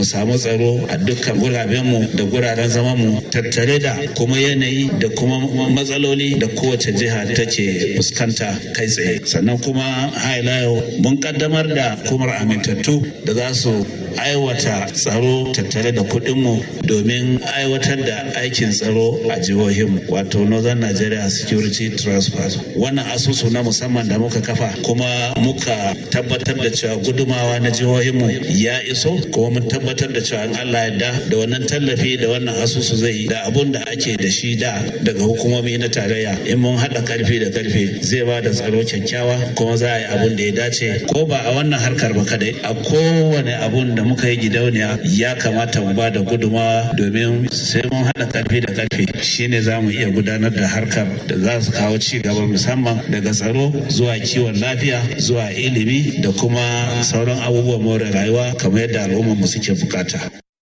samu tsaro a dukkan gurabenmu da guraren zamanmu tattare da kuma yanayi da kuma matsaloli da kowace jiha take fuskanta kai tsaye sannan kuma hailayo mun kaddamar da kumar amintattu da za su aiwata tsaro tattare da kuɗinmu domin aiwatar da aikin tsaro a jihohinmu wato northern nigeria security transfer wannan asusu na musamman da muka kafa kuma muka tabbatar da cewa gudumawa na jihohinmu ya iso kuma mun tabbatar da cewa allah yadda da wannan tallafi da wannan asusu zai da abun da ake da shi da daga hukumomi na tarayya in mun haɗa karfi da karfe zai ba da tsaro kyakkyawa kuma za a yi abun da ya dace ko ba a wannan harkar ba kadai a kowane abun da muka yi gidauniya ya kamata mu ba da gudumawa domin sai mun haɗa karfi da karfe shine za mu iya gudanar da harkar da za su kawo ci gaba musamman daga tsaro zuwa kiwon lafiya zuwa ilimi da kuma sauran abubuwan more rayuwa kamar yadda al'ummar mu suke bukata.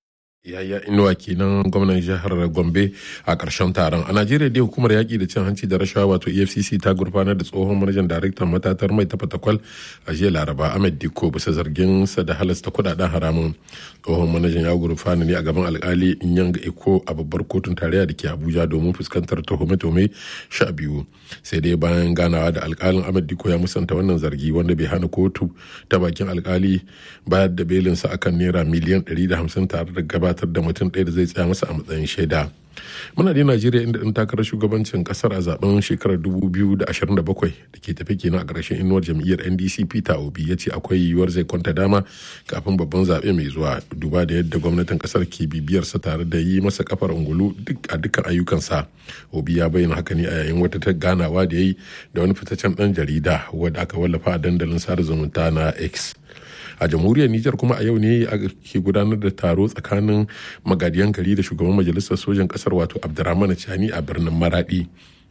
yaya inuwa kenan gwamnan jihar gombe a ƙarshen taron a najeriya dai hukumar yaƙi da cin hanci da rashawa wato efcc ta gurfanar da tsohon manajan daraktan matatar mai ta fatakwal a jiya laraba ahmed dikko bisa zargin sa da halasta kudaden haramun tsohon manajan ya gurfana ne a gaban alkali inyanga eko a babbar kotun tarayya da ke abuja domin fuskantar tuhume-tuhume sha biyu sai dai bayan ganawa da alkalin ahmed dikko ya musanta wannan zargi wanda bai hana kotu ta bakin alkali bayar da belinsa akan naira miliyan 150 tare da gaba gabatar da mutum ɗaya da zai tsaya masa a matsayin shaida muna da najeriya inda ɗan takarar shugabancin kasar a zaben shekarar 2027 da ke tafi kenan a ƙarshen inuwar jam'iyyar ndc peter obi ya ce akwai yiwuwar zai kwanta dama kafin babban zaɓe mai zuwa duba da yadda gwamnatin kasar ke bibiyarsa tare da yi masa kafar ungulu duk a dukkan ayyukansa obi ya bayyana haka ne a yayin wata ta ganawa da ya yi da wani fitaccen ɗan jarida wadda aka wallafa a dandalin sada zumunta na x a jamhuriyar Nijar kuma a yau ne ke gudanar da taro tsakanin magadiyan gari da shugaban majalisar sojan kasar wato Abdurrahman Chani a birnin Maradi.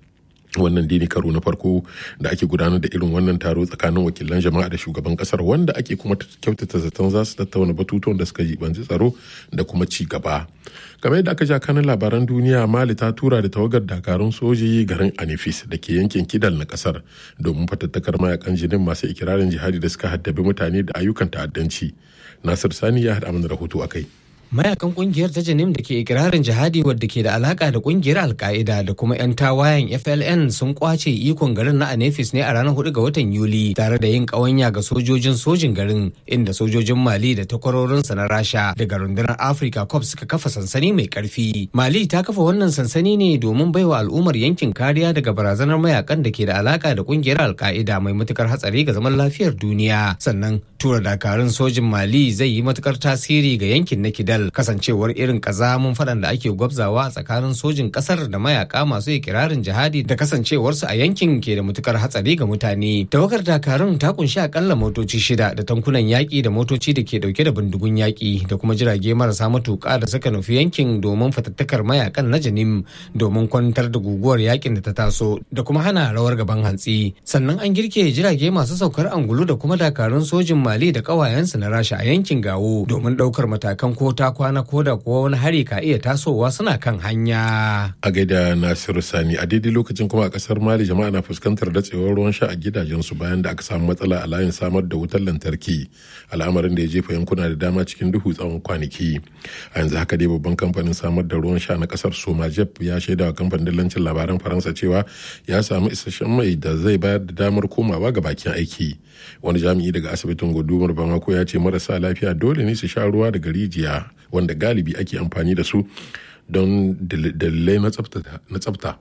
wannan dai ne karo na farko da ake gudanar da irin wannan taro tsakanin wakilan jama'a da shugaban kasar wanda ake kuma kyautata zaton za su tattauna batutuwan da suka jibanci tsaro da kuma ci gaba kamar yadda aka ja kanin labaran duniya mali ta tura da tawagar dakarun soji garin anifis da ke yankin kidal na kasar domin fatattakar mayakan jinin masu ikirarin jihadi da suka haddabi mutane da ayyukan ta'addanci nasir sani ya haɗa mana rahoto a kai mayakan kungiyar ta janim da ke ikirarin jihadi wadda ke da alaka da kungiyar alka'ida da kuma 'yan tawayen fln sun kwace ikon garin na anefis ne a ranar 4 ga watan yuli tare da yin kawanya ga sojojin sojin garin inda sojojin mali da takwarorinsa na rasha daga rundunar africa corps suka kafa sansani mai karfi mali ta kafa wannan sansani ne domin baiwa al'ummar yankin kariya daga barazanar mayakan da ke da alaka da kungiyar alka'ida mai matukar hatsari ga zaman lafiyar duniya sannan tura dakarun sojin mali zai yi matukar tasiri ga yankin na kidal kasancewar irin kazamun faɗan da ake gwabzawa a tsakanin sojin ƙasar da mayaka masu ikirarin jihadi da kasancewarsu a yankin ke da matukar hatsari ga mutane. Tawagar dakarun ta kunshi akalla motoci shida da tankunan yaƙi da motoci da ke ɗauke da bindigun yaƙi da kuma jirage marasa matuƙa da suka nufi yankin domin fatattakar mayakan na janim domin kwantar da guguwar yaƙin da ta taso da kuma hana rawar gaban hantsi. Sannan an girke jirage masu saukar angulu da kuma dakarun sojin Mali da ƙawayensu na Rasha a yankin Gawo domin ɗaukar matakan ko ta kwana ko da kuwa wani hari ka iya tasowa suna kan hanya. A gaida Nasiru Sani a daidai lokacin kuma a kasar Mali jama'a na fuskantar datsewar ruwan sha a gidajensu bayan da aka samu matsala a layin samar da wutar lantarki al'amarin da ya jefa yankuna da dama cikin duhu tsawon kwanaki. A yanzu haka dai babban kamfanin samar da ruwan sha na kasar Somajep ya shaida wa kamfanin dillancin labaran Faransa cewa ya samu isasshen mai da zai bayar da damar komawa ga bakin aiki. Wani jami'i daga asibitin gudumar Bamako ya ce marasa lafiya dole ne su sha ruwa daga rijiya wanda galibi ake amfani da su don dalilai na tsafta.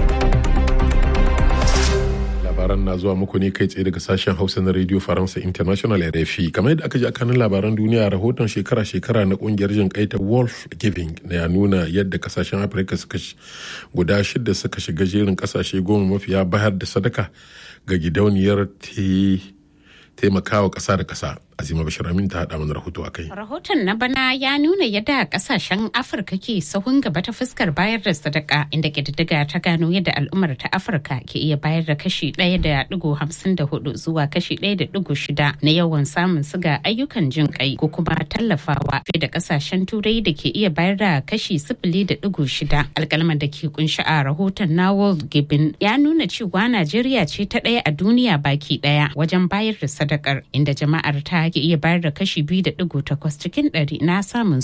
labaran na zuwa muku ne kai tsaye daga sashen hausa na radio faransa international rfi kamar yadda aka ji akanin labaran duniya rahoton shekara-shekara na kungiyar jin kai ta wolf giving na ya nuna yadda kasashen afirka suka guda shida suka shiga jerin kasashe goma mafiya bayar da sadaka ga gidauniyar taimakawa ƙasa da ƙasa azima bashir amin ta haɗa mana rahoto a kai rahoton na bana ya nuna yadda ƙasashen afirka ke sahun gaba ta fuskar bayar da sadaka inda ƙididdiga ta gano yadda al'ummar ta afirka ke iya bayar da kashi ɗaya da ɗigo hamsin da hudu zuwa kashi ɗaya da ɗigo shida na yawan samun siga ayyukan jin kai ko kuma tallafawa fiye da ƙasashen turai da ke iya bayar da kashi sifili da ɗigo shida alƙalman da ke kunshi a rahoton na world giving ya nuna cewa najeriya ce ta ɗaya a duniya baki ɗaya wajen bayar da sadakar inda jama'ar ta ke iya bayar da kashi biyu da digo takwas cikin ɗari na samun